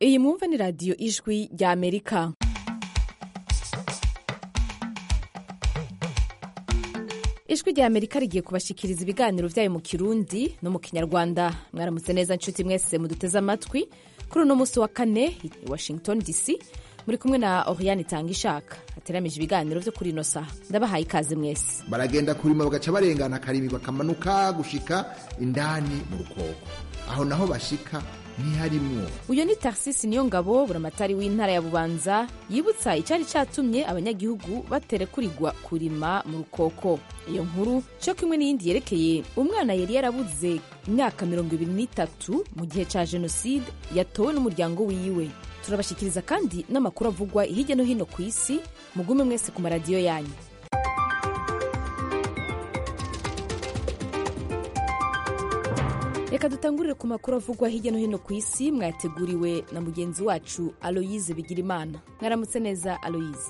iyi mwumva ni radiyo ijwi rya amerika ijwi rya amerika rigiye kubashikiriza ibiganiro byayo mu kirundi no mu kinyarwanda mwaramutse neza nshuti mwese muduteze amatwi kuri uno munsi wa kane i washington dc muri kumwe na oriane itanga ishaka hateramije ibiganiro byo kuri ino saha ndabahaye ikaze mwese baragenda kurima bagaca barengana akarimi bakamanuka gushika indani mu rukoko aho naho bashika ntiharimwo uyu ni tarsisi niyo ngabo buramatari w'intara ya bubanza yibutsa icyari cyatumye abanyagihugu baterekurirwa kurima mu rukoko iyo nkuru cyo kimwe n'iyindi yerekeye umwana yari yarabuze imyaka mirongo ibiri n'itatu mu gihe cya jenoside yatowe n'umuryango wiwe turabashyikiriza kandi n'amakuru avugwa hirya no hino ku isi mugume mwese ku maradiyo yanyu reka dutangurire ku makuru avugwa hirya no hino ku isi mwayateguriwe na mugenzi wacu aloyize bigirimana mwaramutse neza aloyize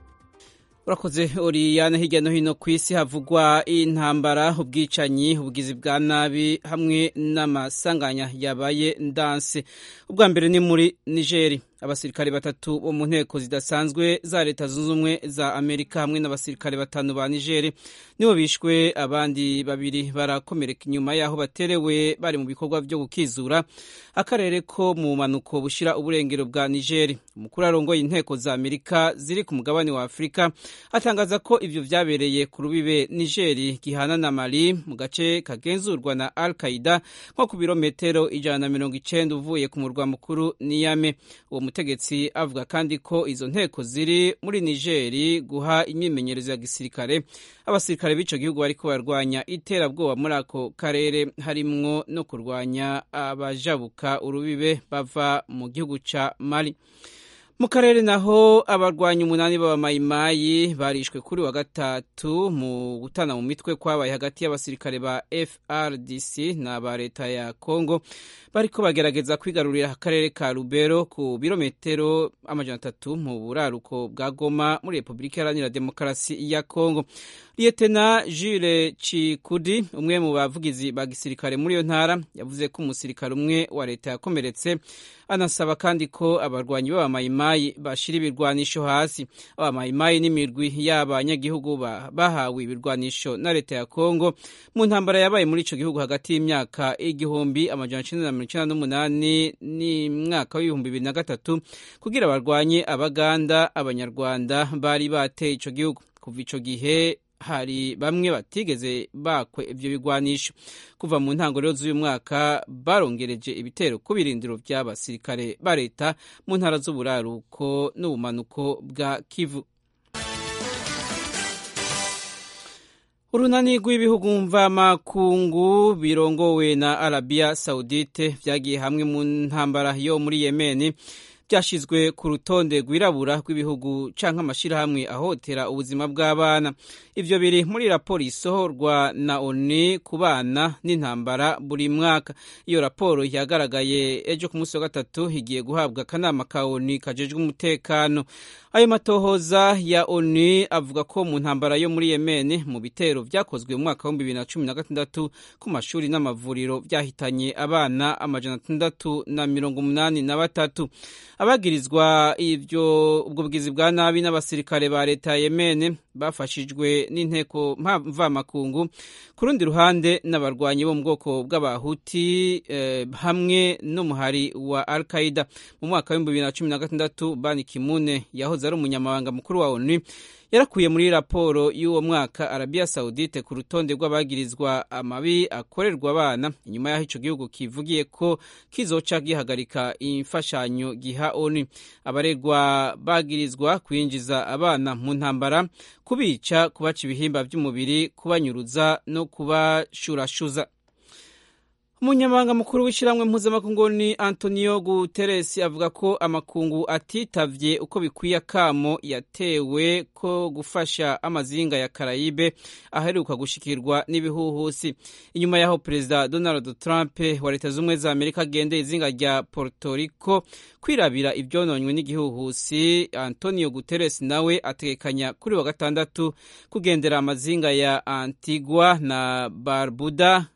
urakoze oriyane hirya no hino ku isi havugwa intambara ubwicanyi ubugizi bwa nabi hamwe n'amasanganya yabaye ndanse ubwa mbere ni muri nigeri abasirikare batatu bo mu nteko zidasanzwe za leta zunze ubumwe za amerika hamwe n'abasirikare batanu ba nigeri nibo bishwe abandi babiri barakomereka inyuma y'aho baterewe bari mu bikorwa byo gukizura akarere ko mu mpanuko bushyira uburengero bwa nigeri umukuru arongoye inteko za amerika ziri ku mugabane wa afurika atangaza ko ibyo byabereye ku rubibe nigeri gihana na mali mu gace kagenzurwa na al qaida nko ku birometero ijana na mirongo icenda uvuye ku murwa mukuru niyame uwo mutegetsi avuga kandi ko izo nteko ziri muri nigeri guha imyimenyerezo ya gisirikare abasirikare b'ico gihugu bariko barwanya iterabwoba muri ako karere harimwo no kurwanya abajabuka urubibe bava mu gihugu ca mali mu karere naho abarwanyi umunani b'abamayimayi barishwe kuri wa gatatu mu gutana mu mitwe kwabaye hagati y'abasirikare ba frdc n'aba leta ya congo bariko bagerageza kwigarurira akarere ka rubero ku birometero amajana atatu mu buraruko bwa goma muri repubulika iharanira demokarasi ya congo liyetena jules cikudi umwe mu bavugizi ba gisirikare muri iyo ntara yavuze ko umusirikare umwe wa leta yakomeretse anasaba kandi ko abarwanyi b'abamayimayi bashira ibirwanisho hasi abamayimayi n'imirwi y'abanyagihugu bahawe ibirwanisho na leta ya kongo mu ntambara yabaye muri ico gihugu hagati y'imyaka igihumbi amajana icenda na mirongo icenda n'umunani n'umwaka w'ibihumbi bibiri na gatatu kugira barwanye abaganda abanyarwanda bari bateye ico gihugu kuva ico gihe hari bamwe batigeze bakwe ivyo bigwanisho kuva mu ntango rero z'uyu mwaka barongereje ibitero ku birindiro vy'abasirikare ba leta mu ntara z'uburaruko n'ubumanuko bwa kivu urunani rw'ibihugu mvamakungu birongowe na arabiya saudite vyagiye hamwe mu ntambara yo muri yemeni byashyizwe ku rutonde rwirabura rw'ibihugu canke amashirahamwe ahotera ubuzima bw'abana ivyo biri muri raporo isohorwa na oni ku bana n'intambara buri mwaka iyo raporo yagaragaye ejo ku munsi wa gatatu igiye guhabwa akanama ka oni kajejwe umutekano ayo matohoza ya oni avuga ko mu ntambara yo muri yemeni mu bitero vyakozwe mu mwaka w'ibihumbi bibiri na cumi na gatandatu ku mashuri n'amavuriro vyahitanye abana amajana atandatu na mirongo umunani na batatu abagirizwa ivyo ubwo bugizi bwa nabi n'abasirikare ba leta ya Yemen bafashijwe n'inteko mvamakungu ku rundi ruhande n'abarwanyi bo mu bwoko bw'abahuti eh, hamwe n'umuhari wa Al Qaeda mu mwaka w'ibihumbi bibiri na cumi na gatandatu Ban Ki-moon yahoze ari umunyamabanga mukuru wa ONU yarakuye muri raporo y'uwo mwaka arabiya sawudite ku rutonde rw'abagirizwa amabi akorerwa abana inyuma y'aho ico gihugu kivugiye ko kizoca gihagarika imfashanyo giha oni abaregwa bagirizwa kwinjiza abana mu ntambara kubica kubaca ibihimba by'umubiri kubanyuruza no kubashurashuza umunyamabanga mukuru w'ishyirahamwe mpuzamakungu ni antonio guterres avuga ko amakungu atitavye uko bikwiye akamo yatewe ko gufasha amazinga ya karayibe aheruka gushikirwa n'ibihuhusi inyuma y'aho perezida donald trump wa leta z'ubumwe za amerika agendeye izinga rya puerto rico kwirabira ivyononywe n'igihuhusi antonio guterres nawe ategekanya kuri wa gatandatu kugendera amazinga ya antigua na barbuda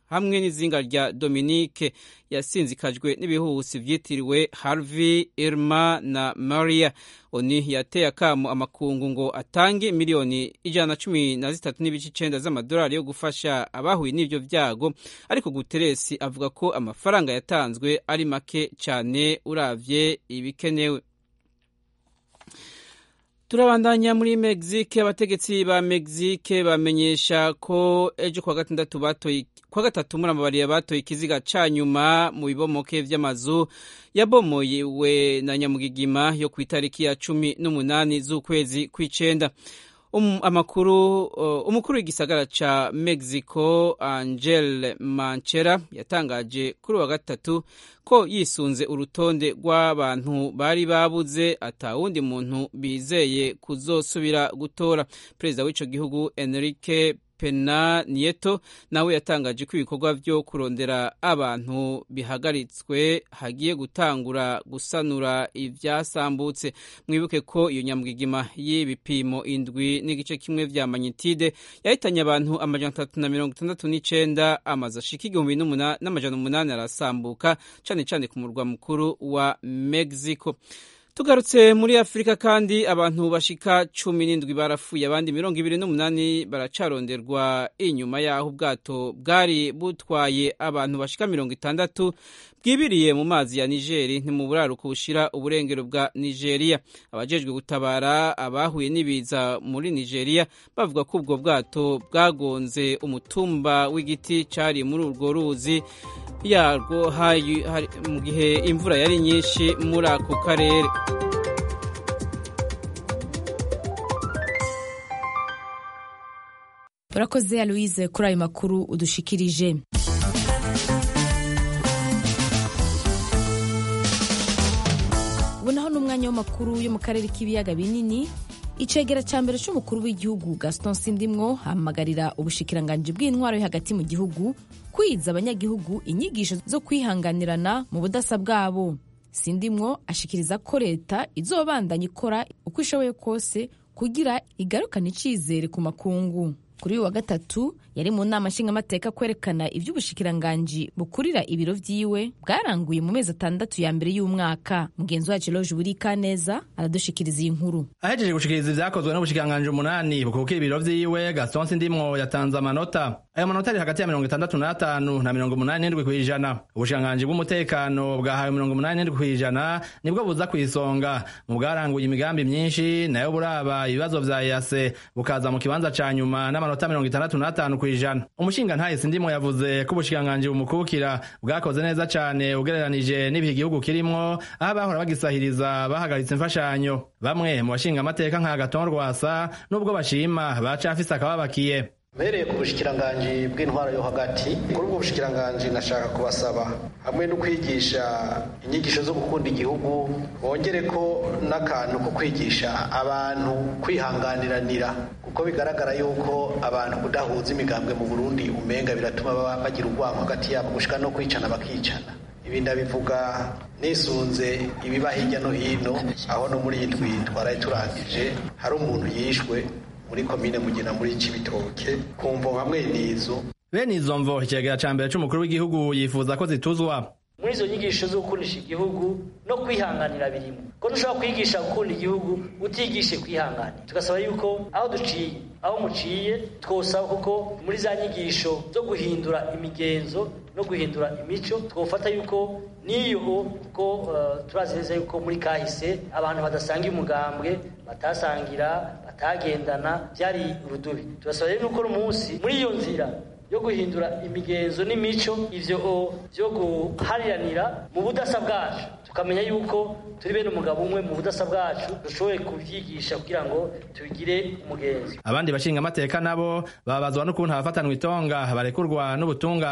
hamwe n'izinga rya Dominique yasinzikajwe n'ibihuhusi vyitiriwe Harvey, Irma na Maria. Oni yateye akamo amakungu ngo atange miliyoni ijana na cumi na zitatu n'ibice icenda z'amadolari yo gufasha abahuye n'ivyo vyago, ariko Guterres avuga ko amafaranga yatanzwe ari make cane uravye ibikenewe. turabandanya muri Mexique abategetsi ba Mexique bamenyesha ko ejo kwa gatandatu batoye kwa gatatu muri amabariya batoye ikiziga ca nyuma mu bibomoke vy'amazu yabomoyewe na nyamugigima yo ku itariki ya cumi n'umunani z'ukwezi kw'icenda um, amakuru uh, umukuru w'igisagara ca Mexico Angel Manchera yatangaje kuri wa gatatu ko yisunze urutonde rw'abantu bari babuze atawundi muntu bizeye kuzosubira gutora perezida w'ico gihugu Enrique Pena Nieto nawe yatangaje ko ibikorwa vyo kurondera abantu bihagaritswe hagiye gutangura gusanura ivyasambutse mwibuke ko iyo nyamwigima y'ibipimo indwi n'igice kimwe vya magnitude yahitanye abantu amajana atatu na mirongo itandatu n'icenda amazu ashika igihumbi n'amajana umunani arasambuka cane cane ku murwa mukuru wa Mexico tugarutse muri afurika kandi abantu bashika cumi n'indwi barapfuye abandi mirongo ibiri n'umunani baracaronderwa inyuma y'aho ubwato bwari butwaye abantu bashika mirongo itandatu bwibiriye mu mazi ya nigeri ni mu buraruko bushira uburengero bwa nigeria abajejwe gutabara abahuye n'ibiza muri nigeria bavuga ko ubwo bwato bwagonze umutumba w'igiti cari muri urwo ruzi yarwo mu gihe imvura yari nyinshi muri ako karere urakoze aloise kuri ayo makuru udushikirije ubu naho ni umwanya w'amakuru yo mu karere k'ibiyaga binini icegera cya mbere cy'umukuru w'igihugu gaston sindimwo hamagarira ubushikiranganji bw'intwaro yo hagati mu gihugu kwiza abanyagihugu inyigisho zo kwihanganirana mu budasa bwabo sindimwo ashikiriza ko leta izobandanya ikora uko ishoboye kose kugira igarukane icizere ku makungu kuri uyu wa gatatu yari mu nama nshingamateka kwerekana iby'ubushikiranganji bukurira ibiro vyiwe bwaranguye mu mezi atandatu ya mbere y'umwaka mugenzi wacu loje burika neza aradushikiriza iyi nkuru ahejeje gushikiriza ivyakozwe n'ubushikiranganji umunani bukukira ibiro vyiwe gaston sindimwo yatanze amanota ayo manota ari hagati ya mirongo itandatu n'atanu na mirongo umunani n'indwi kw'ijana ubushikiranganji bw'umutekano bwahawe mirongo umunani n'indwi kw'ijana nibwo buza kw'isonga mu bwaranguye imigambi myinshi nayo buraba ibibazo vya yase bukaza mu kibanza ca nyuma n'amanota mirongo itandatu n'atanu kw'ijana umushinga ntahise ndimo yavuze ko ubushikiranganji bumukukira bwakoze neza cane ugereranije n'ibihe igihugu kirimwo aho abahora bagisahiriza bahagaritse imfashanyo bamwe mu bashinga amateka nka gaton rwasa n'ubwo bashima bacafise akababakiye mbereye ku bushikiranganji bw'intwaro yo hagati kuri ubwo bushikiranganji nashaka kubasaba hamwe no kwigisha inyigisho zo gukunda igihugu bongere ko n'akantu ko kwigisha abantu kwihanganiranira kuko bigaragara yuko abantu kudahuza imigambwe mu burundi umenga biratuma bagira urwango hagati yabo gushika no kwicana bakicana ibi ndabivuga nisunze ibiba hirya no hino aho no muri iyi ndwi twaraye turangije hari umuntu yishwe muri komine mugina muri cibitoke ku mvo hamwe n'izo bene izo mvo ikigega ca mbere c'umukuru w'igihugu yifuza ko zituzwa muri izo nyigisho zo gukundisha igihugu no kwihanganira birimo ko ntushobora kwigisha gukunda igihugu utigishe kwihanganira tugasaba yuko aho duciye aho muciye twosaba kuko muri za nyigisho zo guhindura imigenzo no guhindura imico twofata yuko niyo ko uh, turazi neza yuko muri kahise abantu badasanga umugambwe batasangira batagendana byari urudubi turasaba rero nuko umunsi muri iyo nzira yo guhindura imigenzo n'imico ivyo byo guhariranira mu budasa bwacu tukamenya yuko turi bene umugabo umwe mu budasa bwacu dushoboye kubyigisha kugira ngo tubigire umugenzi abandi bashinga amateka nabo babazwa n'ukuntu abafatanwa itonga barekurwa n'ubutungane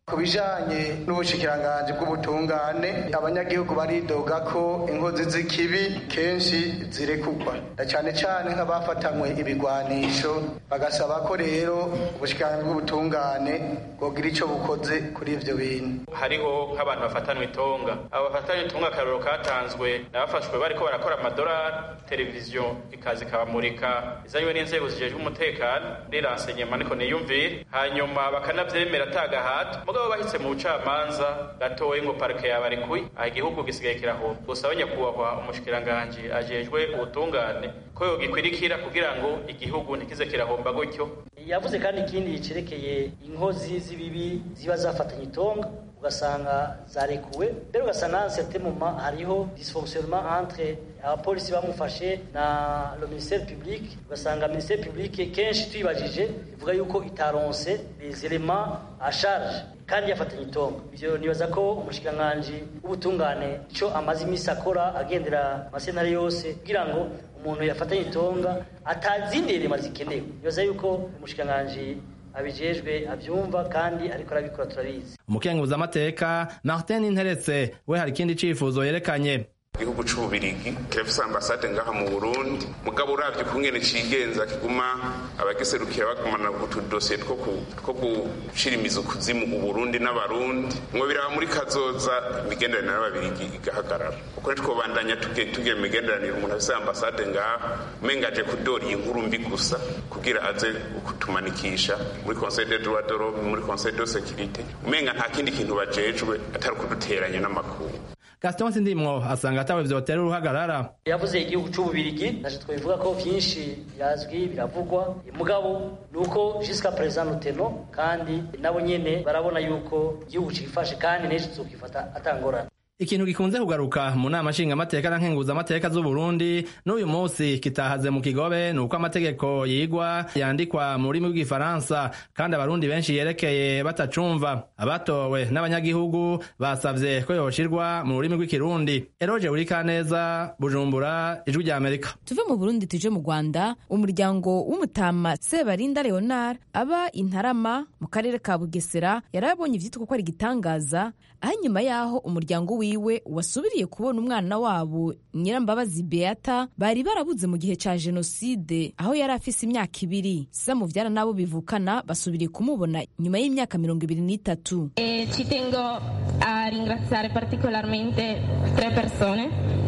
ku bijanye n'ubushikiranganji bw'ubutungane abanyagihugu baridoga ko inkozi z'ikibi kenshi zirekugwa na cane cane nk'abafatanywe ibigwanisho bagasaba ko rero ubushikiranganji bw'ubutungane bwogira ico bukoze kuri ivyo bintu hariho nk'abantu bafatanwa itonga abo bafatanwa itonga akarorero katanzwe nabafashwe bariko barakora amadolari televiziyo ikaza ikabamurika izanywe n'inzego zijejwe umutekano riransenyema niko niyumvire hanyuma bakanavyemera atagahato mugabo bahitse mu bucamanza gatoye ngo parike yabarekuye aha igihugu gisigaye kirahomba gusa nyakubahwa umushikiranganji ajejwe ubutungane ko yogikwirikira kugira ngo igihugu ntikize kirahomba gutyo yavuze kandi ikindi cerekeye inkozi z'ibibi ziba zafatanye itonga ugasanga zarekuwe mbere ugasanga certain moment hariho dysfonctionnement entre abapolisi bamufashe na le ministère public ugasanga ministère public kenshi tuyibajije ivuga yuko itaronse les éléments à charge kandi yafatanye itonga ivyo nibaza ko umushikiranganji w'ubutungane ico amaze imisi akora agendera amasentare yose kugira ngo umuntu yafatanye itonga atazindi rema zikenewe nibaza yuko umushikiranganji abijejwe abyumva kandi ariko arabikora turabizi umukenguzi amateka martin interetse we hari ikindi cifuzo yerekanye igihugu c'ububirigi kirafise ambasade ngaha mu burundi mugabo uravye ukungene cigenza kiguma abagiserukira bagumana utudosiye two gushira imizi kuzimu uburundi n'abarundi ngo biraba muri kazoza imigenderanire n'ababirigi igahagarara kuko ntitwobandanya tugira imigenderanire umuntu afise ambasade ngaha umenga aje kudora iyi nkuru mbi gusa kugira aze kutumanikisha muri conseil de droit de l'homme muri conseil de sécurité umenga nta kindi kintu bajejwe atari ukuduteranya n'amakuru gaston sindimwo asanga atawe vyotera uruhagarara yavuze igihugu c'ububirigi naje twabivuga ko vyinshi birazwi biravugwa mugabo nuko jusqu'à présent nuteno kandi nabo nyene barabona yuko igihugu cifashe kandi n'ejo tuzokifata atangorana ikintu gikunze kugaruka mu nama nshingamateka na nkenguzamateka z'uburundi n'uyu munsi kitahaze mu kigobe ni uko amategeko yigwa yandikwa mu rurimi rw'igifaransa kandi abarundi benshi yerekeye batacumva abatowe n'abanyagihugu basavye ko yoshirwa mu rurimi rw'ikirundi eroje burikaneza bujumbura ijwi rya amerika tuve mu burundi tuje mu rwanda umuryango w'umutama sebarinda leonard aba intarama mu karere ka bugesera yarabonye ivyitwa ko ari igitangaza aho inyuma y'aho umuryango wiwe wasubiriye kubona umwana wabo nyirambabazi beata bari barabuze mu gihe ca jenoside aho yari afise imyaka ibiri samuvyara n'abo bivukana basubiriye kumubona nyuma y'imyaka mirongo ibiri n'itatu E ci tengo a ringraziare particolarmente tre persone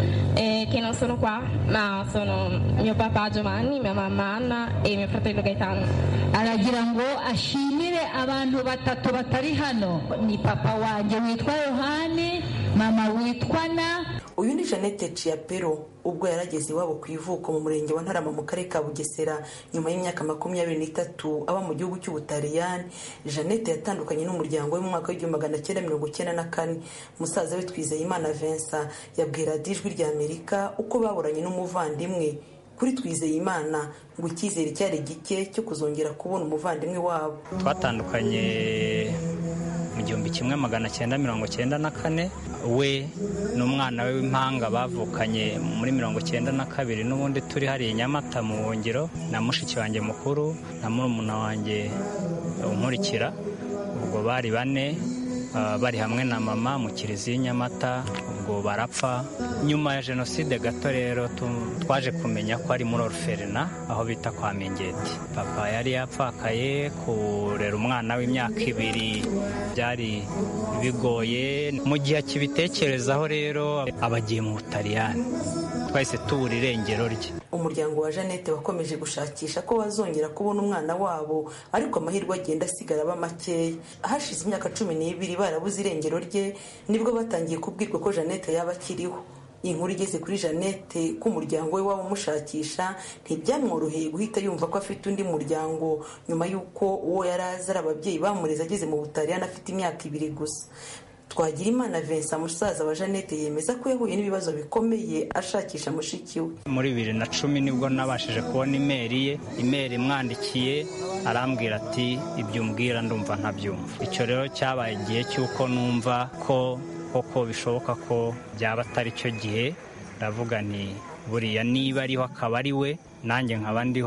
eh, che non sono qua, ma sono mio papà Giovanni, mia mamma Anna e mio fratello Gaetano. aragira ngo ashimire abantu batatu batari hano ni papa wanjye witwa yohani mama witwa na uyu ni jeannette ciapero ubwo yarageze iwabo ku ivuko mu murenge wa ntarama mu karere ka bugesera nyuma y'imyaka makumyabiri n'itatu aba mu gihugu cy'ubutaliyani jeannette yatandukanye n'umuryango we mu mwaka w'igihumbi magana cyenda mirongo icyenda na kane musaza we twizeyimana vincent yabwiye radiyo ijwi rya amerika uko baburanye n'umuvandimwe kuri twizeyimana ngo icyizere cyari gike cyo kuzongera kubona umuvandimwe wabo twatandukanye mu gihumbi kimwe magana cyenda mirongo cyenda na kane we n'umwana we w'impanga bavukanye muri mirongo cyenda na kabiri n'ubundi turi hariya i nyamata mu buhungiro na mushiki wanjye mukuru na murumuna wanjye unkurikira ubwo bari bane uh, bari hamwe na mama mu kiliziya i nyamata ubwo barapfa nyuma ya jenoside gato rero tu- twaje kumenya ko ari muri oruferina aho bita kwa mingeti papa yari yapfakaye kurera umwana w'imyaka ibiri byari bigoye mu gihe akibitekerezaho rero aba agiye mu butaliyani twahise tubura irengero rye umuryango wa jeannette wakomeje gushakisha ko bazongera kubona umwana wabo ariko amahirwe agenda asigara aba makeya hashize imyaka cumi n'ibiri barabuze irengero rye nibwo batangiye kubwirwa ko jeannette yaba akiriho iyi nkuru igeze kuri jeannette ko umuryango we waba umushakisha ntibyamworoheye guhita yumva ko afite undi muryango nyuma y'uko uwo yari azi ari ababyeyi bamureze ageze mu butaliyani afite imyaka ibiri gusa twagira imana vincent musaza wa jeannette yemeza ko yahuye n'ibibazo bikomeye ashakisha mushiki we muri bibiri na cumi nibwo nabashije kubona imeri ye imeri imwandikiye arambwira ati ibyo umbwira ndumva ntabyumva icyo rero cyabaye igihe cy'uko numva ko koko bishoboka ko byaba atari cyo gihe ndavuga nti buriya niba ariho akaba ari we nanjye nkaba ndiho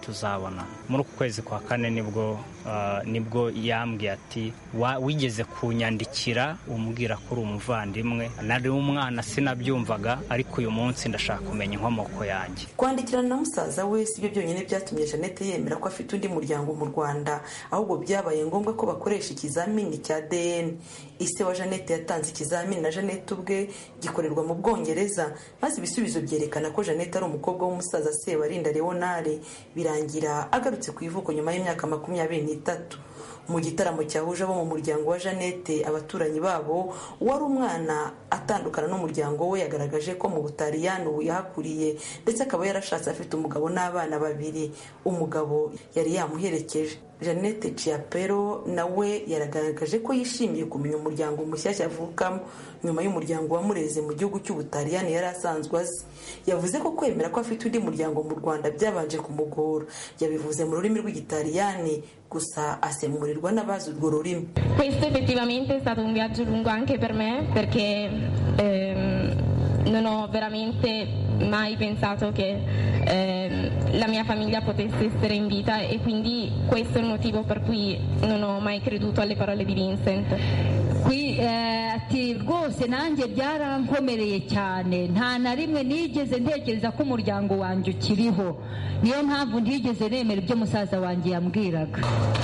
tuzabona muri uku kwezi kwa kane nibwo nibwo yambwiye ati wigeze kunyandikira umbwira ko uri umuvandimwe nari umwana sinabyumvaga ariko uyu munsi ndashaka kumenya inkomoko yanjye kwandikirana na musaza we si byo byonyine byatumye jeannette yemera ko afite undi muryango mu rwanda ahubwo byabaye ngombwa ko bakoresha ikizamini cya dn ise wa jeannette yatanze ikizamini na jeannette ubwe gikorerwa mu bwongereza maze ibisubizo byerekana ko jeannette ari umukobwa w'umusaza sebarinda leonare birangira agarutse ku ivuko nyuma y'imyaka makumyabiri n'itatu mu gitaramo cyahuje abo mu muryango wa jeannette abaturanyi babo uwari umwana atandukana n'umuryango we yagaragaje ko mu butaliyani ubu yahakuriye ndetse akaba yarashatse afite umugabo n'abana babiri umugabo yari yamuherekeje jeannette ciapero nawe yaragaragaje ko yishimiye kumenya umuryango mushyashya avukamo nyuma y'umuryango wamureze mu gihugu cy'ubutaliyani yari asanzwe azi yavuze ko kwemera ko afite undi muryango mu rwanda byabanje kumugora yabivuze mu rurimi rw'igitaliyani gusa asemurirwa n'abazi urwo rurimi questo effettivamente è stato un viaggio lungo anche per me perché ehm, non ho veramente mai pensato che ehm, la mia famiglia potesse essere in vita e quindi questo è il motivo per cui non ho mai creduto alle parole di Vincent. Qui ati rwose nanjye byarankomereye cyane nta na rimwe nigeze ntekereza ko umuryango wanjye ukiriho niyo mpamvu ntigeze nemera ibyo musaza wanjye yambwiraga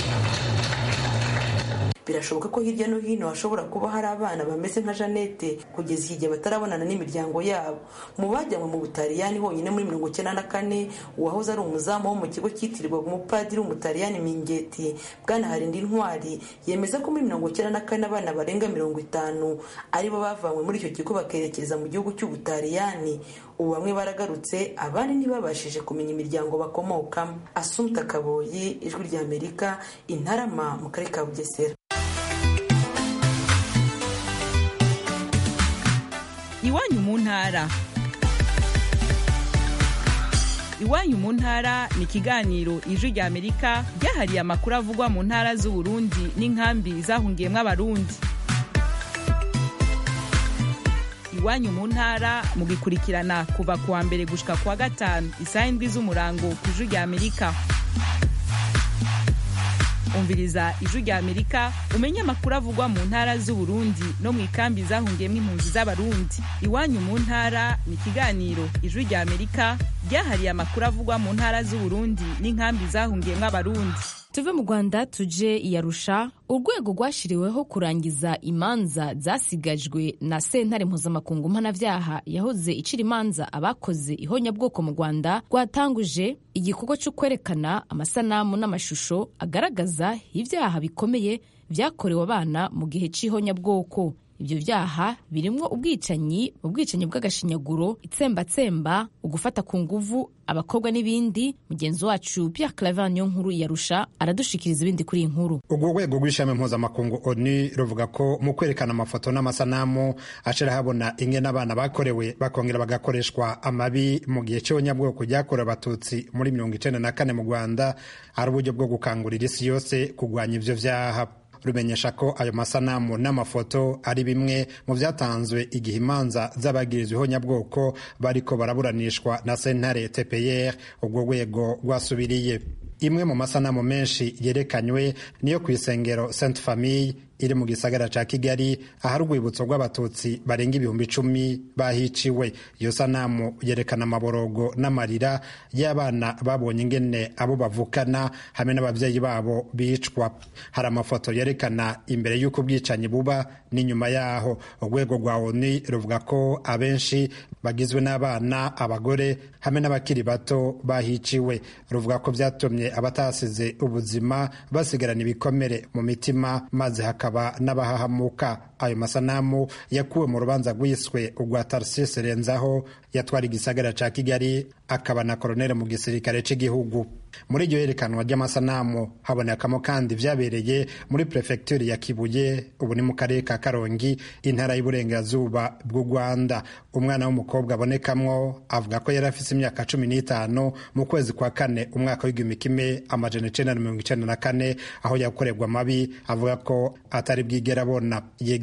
birashoboka ko hirya no hino hashobora kuba hari abana bameze nka jeannette kugeza iki gihe batarabonana n'imiryango yabo mu bajyanywe mu butaliyani honyine muri mirongo icyenda na kane uwahoze ari umuzamu wo mu kigo cyitirirwaga umupadiri w'umutaliyani mingeti bwana harindi ntwari yemeza ko muri mirongo icyenda na kane abana barenga mirongo itanu aribo bavanywe muri icyo kigo bakerekeza mu gihugu cy'ubutaliyani ubu bamwe baragarutse abandi ntibabashije kumenya imiryango bakomokamo asumta kaboyi ijwi ry'amerika intarama mu karere ka bugesera iwanyu mu ntara iwanyu mu ntara ni ikiganiro ijwi rya amerika ryahariye amakuru avugwa mu ntara z'uburundi n'inkambi zahungiyemo abarundi iwanyu mu ntara mugikurikirana kuva ku wa mbere gushika ku wa gatanu isaha indwi z'umurango ku ijwi rya amerika umviriza ijwi rya amerika umenye amakuru avugwa mu ntara z'uburundi no mu ikambi zahungiyemo impunzi z'abarundi iwanyu mu ntara ni ikiganiro ijwi rya amerika ryahariye amakuru avugwa mu ntara z'uburundi n'inkambi zahungiyemo abarundi tuve mu rwanda tuje iyarusha urwego rwashyiriweho kurangiza imanza zasigajwe na sentare mpuzamakungu mpanabyaha yahoze icira imanza abakoze ihonyabwoko mu rwanda rwatanguje igikorwa cyo kwerekana amasanamu n'amashusho agaragaza ibyaha bikomeye byakorewe abana mu gihe cy'ihonyabwoko ibyo byaha birimo ubwicanyi ubwicanyi bw'agashinyaguro itsembatsemba ugufata ku nguvu abakobwa n'ibindi mugenzi wacu Pierre Claver niyo nkuru yarusha aradushikiriza ibindi kuri iyi nkuru urwo rwego rw'ishami mpuzamakungu oni ruvuga ko mu kwerekana amafoto n'amasanamu ashira habona ingene abana bakorewe bakongera bagakoreshwa amabi mu gihe cy'abanyabwoko ryakorewe abatutsi muri mirongo icenda na kane mu rwanda ari uburyo bwo gukangurira isi yose kurwanya ivyo vyaha rumenyesha ko ayo masanamu n'amafoto ari bimwe mu byatanzwe igihe imanza z'abagirizwa ihonyabwoko bariko baraburanishwa na sentare tpr urwo rwego rwasubiriye imwe mu masanamu menshi yerekanywe niyo ku isengero sainte famille iri mu gisagara ca kigali ahari urwibutso rw'abatutsi barenga ibihumbi icumi bahiciwe iyo sanamu yerekana amaborogo n'amarira y'abana babonye ingene abo bavukana hamwe n'ababyeyi babo bicwa hari amafoto yerekana imbere y'uko ubwicanyi buba n'inyuma yaho urwego rwa oni ruvuga ko abenshi bagizwe n'abana abagore hamwe n'abakiri bato bahiciwe ruvuga ko byatumye abatasize ubuzima basigarana ibikomere mu mitima maze hakaba n'abahahamuka ayo masanamu yakuwe mu rubanza rwiswe urwa tarsisi renzaho yatwara igisagara ca kigali akaba na koronere mu gisirikare cy'igihugu muri iryo yerekanwa ry'amasanamu habonekamo kandi vyabereye muri prefecture ya kibuye ubu ni mu karere ka karongi intara y'uburengerazuba bw'u rwanda umwana w'umukobwa abonekamwo avuga ko yari afise imyaka cumi n'itanu mu kwezi kwa kane umwaka w'igihumbi kimwe amajana icenda na mirongo icenda na kane aho yakorerwa amabi avuga ko atari bwigera abona yiga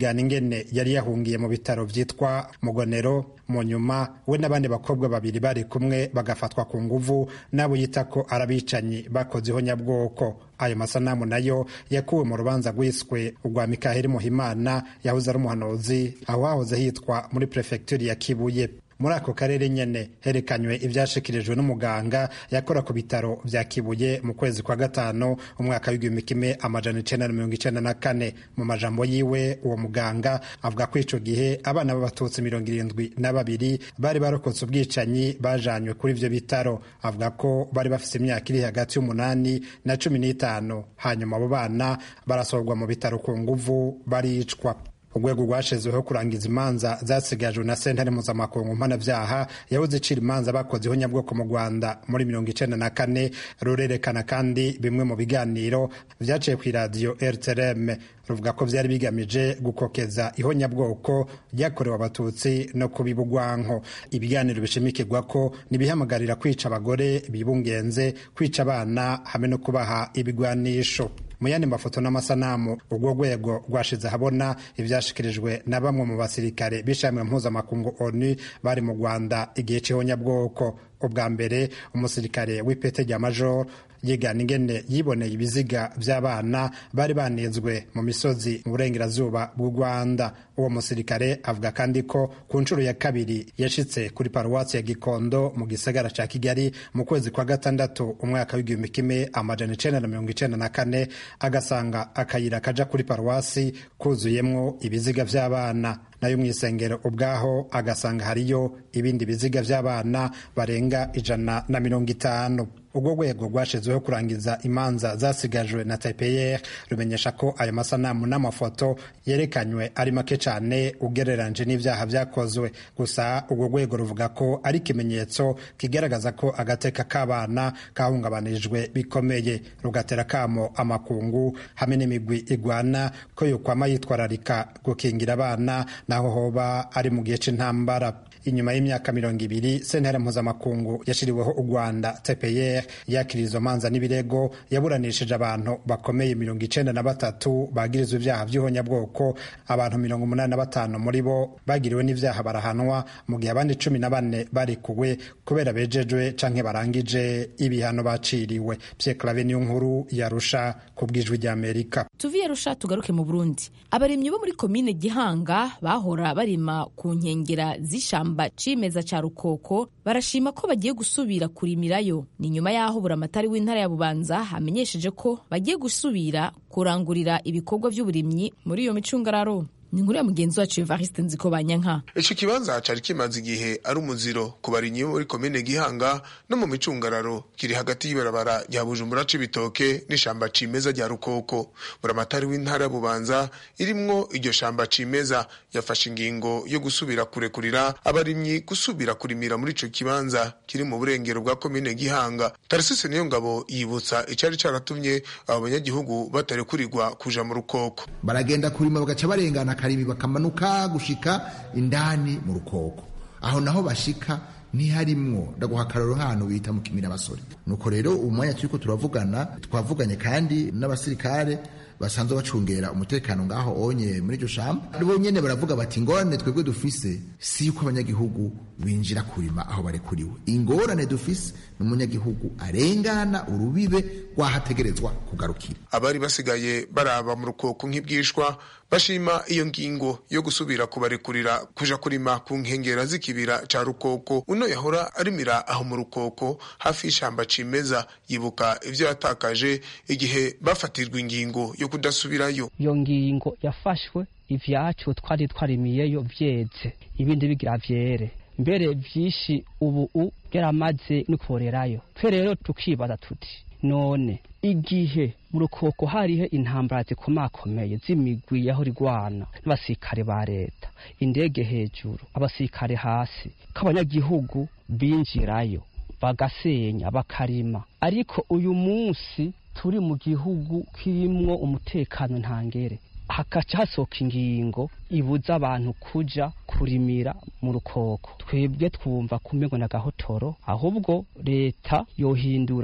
yigana ingene yari yahungiye mu bitaro vyitwa mugonero mu nyuma we n'abandi bakobwa babiri bari kumwe bagafatwa ku nguvu n'abo yita ko arabicanyi bakozeho nyabwoko ayo masanamu nayo yakuwe mu rubanza rwiswe urwa mikaheli muhimana yahoze ari umuhanuzi aho hahoze hitwa muri prefecture ya kibuye muri ako karere nyene herekanywe ivyashikirijwe n'umuganga yakora ku bitaro vya kibuye mu kwezi kwa gatanu umwaka w'igihumbi kimwe amajana icenda na mirongo icenda na kane mu majambo yiwe uwo muganga avuga ko ico gihe abana b'abatutsi mirongo irindwi na babiri bari barokotse ubwicanyi bajanywe kuri ivyo bitaro avuga ko bari bafise imyaka iri hagati y'umunani na cumi n'itanu hanyuma abo bana barasorwa mu bitaro ku nguvu baricwa urwego rwashizweho kurangiza imanza zasigajwe na sentare mpuzamakungu mpanavyaha yabuze icira imanza bakozeho nyabwoko mu rwanda muri mirongo icenda na kane rurerekana kandi bimwe mu biganiro vyaciye kw'iradiyo rtrm ruvuga ko vyari bigamije gukokeza ihonyabwoko ryakorewe abatutsi no kubiba urwanko ibiganiro bishimikirwa ko nibihamagarira kwica abagore bibungenze kwica abana hamwe no kubaha ibigwanisho mu yandi mafoto n'amasanamu urwo rwego rwashize ahabona ivyashikirijwe na bamwe mu basirikare b'ishamwe mpuzamakungu onu bari mu rwanda igihe c'ihonyabwoko ubwa mbere umusirikare w'ipete rya major yigana ingene yiboneye ibiziga vy'abana bari banizwe mu misozi mu burengerazuba bw'u rwanda uwo musirikare avuga kandi ko ku nshuro ya kabiri yashitse kuri paruwasi ya gikondo mu gisagara ca kigali mu kwezi kwa gatandatu umwaka w'igihumbi kimwe amajana icenda na mirongo icenda na kane agasanga akayira kaja kuri paruwasi kuzuyemwo ibiziga vy'abana nayo mu isengero ubwaho agasanga hariyo ibindi biziga vy'abana barenga ijana na mirongo itanu urwo rwego rwashizweho kurangiza imanza zasigajwe na tpr rumenyesha ko ayo masanamu n'amafoto yerekanywe ari make cane ugereranje n'ivyaha vyakozwe gusa urwo rwego ruvuga ko ari ikimenyetso kigaragaza ko agateka k'abana kahungabanijwe bikomeye rugatera kamo amakungu hamwe n'imigwi igwana ko yokwama yitwararika gukingira abana naho hoba ari mu gihe c'intambara inyuma y'imyaka mirongo ibiri sentare mpuzamakungu yashiriweho u rwanda tpr yakira izo manza n'ibirego yaburanishije abantu bakomeye mirongo icenda na batatu bagirizwa ivyaha vy'ihonyabwoko abantu mirongo umunani na batanu muri bo bagiriwe n'ivyaha barahanwa mu gihe abandi cumi na bane barikuwe kubera bejejwe canke barangije ibihano baciriwe pye clave niyo nkuru yarusha ku bwijwi ry'amerika tuviye rusha tugaruke mu burundi abarimyi bo muri komine gihanga bahora barima ku nkengera z'ishamba cimeza ca rukoko barashima ko bagiye gusubira kurimirayo ni nyuma y'aho buramatari w'intara ya bubanza hamenyesheje ko bagiye gusubira kurangurira ibikorwa vy'uburimyi muri iyo micungararo ni inkuru ya mugenzi wacu evariste nziko banyanka ico kibanza cari kimaze igihe ari umuziro ku barimyi bo muri komine gihanga no mu micungararo kiri hagati y'ibarabara rya bujumbura c'ibitoke n'ishamba cimeza rya rukoko buramatari w'intara ya bubanza irimwo iryo shamba cimeza yafashe ingingo yo gusubira kurekurira abarimyi gusubira kurimira muri ico kibanza kiri mu burengero bwa komine gihanga tarisise niyo ngabo yibutsa icari caratumye abo banyagihugu batarekurirwa kuja mu rukoko baragenda kurima bagaca barengana akarimi bakamanuka gushika indani mu rukoko aho naho bashika ntiharimwo ndaguha akararo hano bita mu kimina basore nuko rero ubu mwanya turiko turavugana twavuganye kandi n'abasirikare basanzwe bacungera umutekano ngaho onye muri iryo shamba bo nyene baravuga bati ingorane twebwe dufise si yuko abanyagihugu binjira kurima aho barekuriwe ingorane dufise ni umunyagihugu arengana urubibe rwahategerezwa kugarukira abari basigaye baraba mu rukoko nk'ibwishwa bashima iyo ngingo yo gusubira kubarekurira kuja kurima ku nkengera z'ikibira ca rukoko uno yahora arimira aho mu rukoko hafi y'ishamba cimeza yibuka ivyo yatakaje igihe bafatirwa ingingo yo kudasubirayo iyo ngingo yafashwe ivyacu twari twarimiyeyo vyeze ibindi bigira vyere mbere vyinshi ubu u byaramaze no korerayo twe rero tukibaza tuti none igihe mu rukoko hariho intambara zikomakomeye z'imigwi yaho rigwana n'abasirikare ba leta indege hejuru abasirikare hasi k'abanyagihugu binjirayo bagasenya bakarima ariko uyu munsi turi mu gihugu kirimwo umutekano ntangere hakaca hasohoka ingingo ibuza abantu kuja kurimira mu rukoko twebwe twumva kumengo na gahotoro ahubwo leta yohindura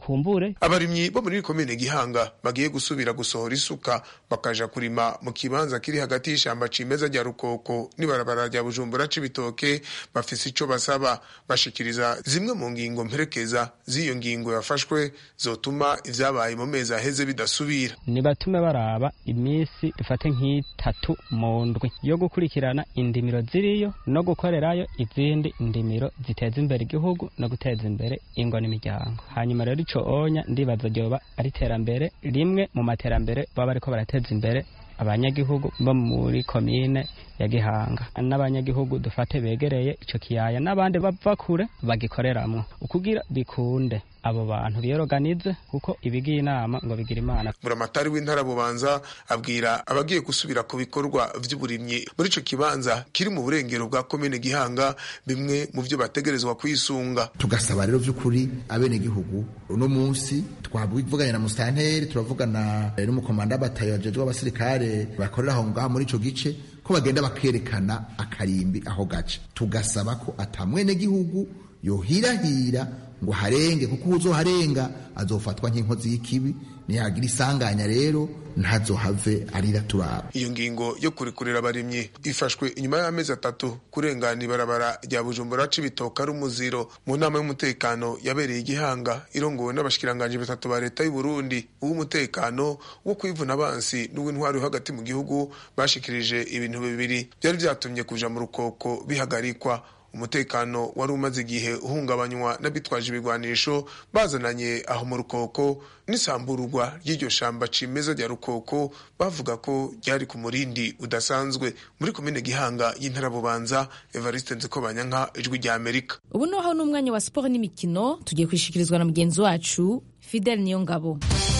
kumbure abarimyi bo muri komine gihanga bagiye gusubira gusohora isuka bakaja kurima mu kibanza kiri hagati y'ishamba cimeza rya rukoko n'ibarabara rya bujumbura c'ibitoke bafise ico basaba bashikiriza zimwe mu ngingo mperekeza z'iyo ngingo yafashwe zotuma ivyabaye mu mezi aheze bidasubira nibatume baraba iminsi dufate nk'itatu mu ndwi yo gukurikirana indimiro ziriyo no gukorerayo izindi indimiro ziteza imbere igihugu no guteza imbere ingo n'imiryango hanyuma rero ico onya ndibaza ryoba ari iterambere rimwe mu materambere baba bariko barateza imbere abanyagihugu bo muri komine ya gihanga n'abanyagihugu dufate begereye ico kiyaya n'abandi bava kure bagikoreramwo ukugira bikunde abo bantu biyoganize kuko ibigiye inama ngo bigira imana buramatari w'intara bubanza abwira abagiye gusubira ku bikorwa vy'uburimyi muri ico kibanza kiri mu burengero bwa komine gihanga bimwe mu vyo bategerezwa kwisunga tugasaba rero vy'ukuri abenegihugu uno munsi twavuganye na musitanteri turavugana n'umukomanda w'abatayo ajejwe abasirikare bakorera aho ngaho muri ico gice ko bagenda bakerekana akarimbi aho gace tugasaba ko ata mwenegihugu yohirahira ngo harenge kuko uzoharenga azofatwa nk'inkozi y'ikibi nihagira isanganya rero ntazohave arira turaba iyo ngingo yo kurikurira abarimyi ifashwe inyuma y'amezi atatu kurengana ibarabara rya bujumbura c'ibitoka ari umuziro mu nama y'umutekano yabereye igihanga irongowe n'abashikiranganji batatu ba leta y'u Burundi uw'umutekano wo kwivuna abansi n'uw'intwari hagati mu gihugu bashikirije ibintu bibiri byari vyatumye kuja mu rukoko bihagarikwa umutekano wari umaze igihe uhungabanywa n'abitwaje ibigwanisho bazananye aho mu rukoko n'isambururwa ry'iryo shamba cimeza rya rukoko bavuga ko ryari ku murindi udasanzwe muri komine gihanga y'intara bubanza evariste nzikobanyanka ijwi rya amerika ubu noneho n'umwanya wa siporo n'imikino tugiye kwishikirizwa na mugenzi wacu fidel niyongabo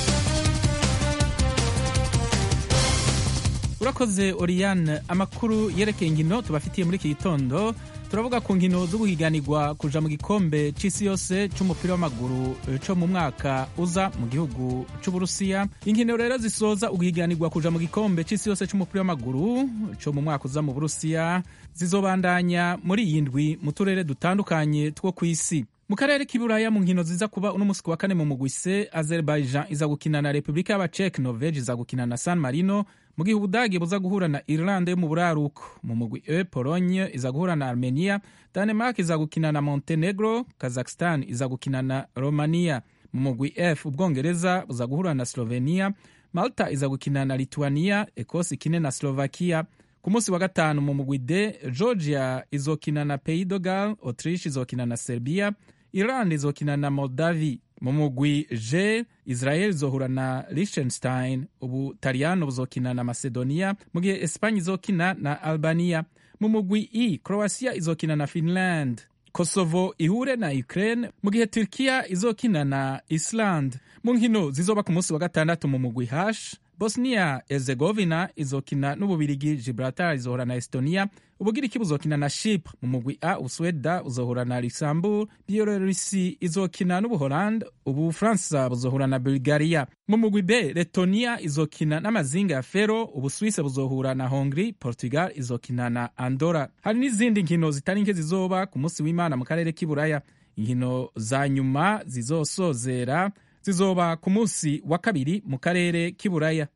urakoze oriyane amakuru yerekeye inkino tubafitiye muri iki gitondo turavuga ku nkino zo guhiganirwa kuja mu gikombe c'isi yose c'umupira w'amaguru co mu mwaka uza mu gihugu c'uburusiya inkino rero zisoza uguhiganirwa kuja mu gikombe c'isi yose c'umupira w'amaguru co mu mwaka uza mu burusiya zizobandanya muri iyi ndwi mu turere dutandukanye two kw'isi mu karere k'iburaya mu nkino ziza kuba uno musi wa kane mu mugwi C Azerbaijan iza gukina na Republika y'Abacek Norvege iza gukina na San Marino mu gihe Ubudagi buza guhura na Irlande yo mu buraruko mu mugwi E Pologne iza guhura na Armenia Denmark iza gukina na Montenegro Kazakhstan iza gukina na Romania mu mugwi F Ubwongereza buza guhura na Slovenia Malta iza gukina na Lithuania Ecosse ikine na Slovakia ku munsi wa gatanu mu mugwi D Georgia izokina na Pays de Galles Autriche izokina na Serbia Iran izokina na Moldavi mu mugwi J Israel izohura na Liechtenstein Ubutaliyano buzokina na Macedonia mu gihe Espanye izokina na Albania mu mugwi E Croatia izokina na Finland Kosovo ihure na Ukraine mu gihe Turkiya izokina na Iceland mu nkino zizoba ku munsi wa gatandatu mu mugwi H Bosnia Herzegovina izokina n'Ububirigi, Gibraltar izohura na Estonia, Ubugiriki buzokina na Chypre. Mu mugwi A Usweda uzohura na Luxembourg, Bielorusi izokina n'Ubuholande, Ubufaransa buzohura na Bulgaria. Mu mugwi B Letonia izokina n'amazinga ya Fero, Ubuswise buzohura na Hongrie, Portugal izokina na Andorra. Hari n'izindi nkino zitari nke zizoba ku munsi w'Imana mu karere k'iburaya. Inkino za nyuma zizosozera zizoba ku munsi wa kabiri mu karere k'iburaya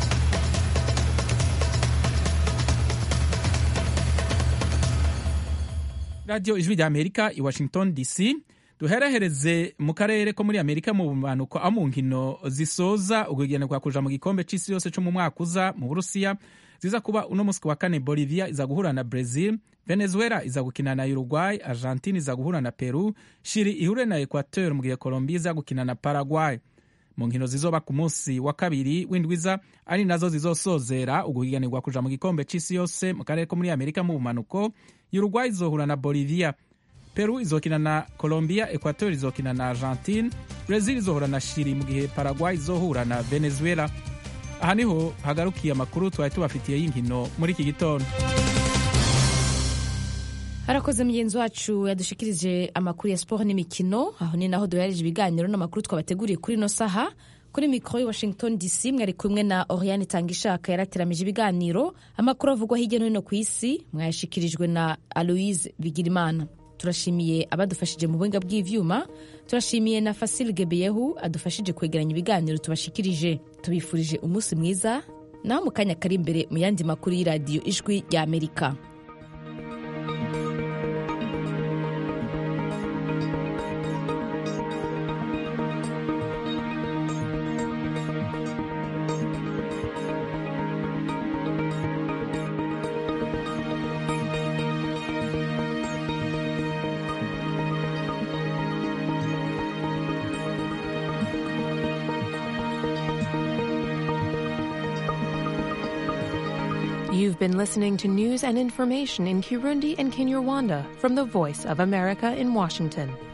radiyo ijwi rya amerika i washington dc duherehereze mu karere ko muri amerika mu bumanuko aho mu nkino zisoza ugugenerwa kuja mu gikombe c'isi yose co mu mwaka uza mu burusiya ziza kuba uno musi wa kane bolivia iza guhura na brazil venezuela iza gukina na uruguay argentine iza guhura na peru shiri ihure na equateur mu gihe colombia iza gukina na paraguay mu nkino zizoba ku munsi wa kabiri w'indwiza ari nazo zizosozera uguhiganirwa kuja mu gikombe c'isi yose mu karere ko muri amerika mu bumanuko uruguay izohura na bolivia peru izokina na colombia equateur izokina na argentine brazil izohura na shiri mu gihe paraguay izohura na venezuela aha niho hagarukiye amakuru twari tubafitiye y'inkino muri iki gitondo harakoze mugenzi wacu yadushikirije amakuru ya siporo n'imikino aho ni naho duhereje ibiganiro n'amakuru twabateguriye kuri ino saha kuri mikoro i washington dc mwari kumwe na oriane tangishaka yarateramije ibiganiro amakuru avugwa hirya no hino ku isi mwayashikirijwe na aloise bigirimana turashimiye abadufashije mu buhinga bw'ivyuma turashimiye na fasil gebeyehu adufashije kwegeranya ibiganiro tubashikirije tubifurije umunsi mwiza naho mu kanya kari imbere mu yandi makuru y'iradiyo ijwi rya amerika You've been listening to news and information in Kirundi and Kinyarwanda from the Voice of America in Washington.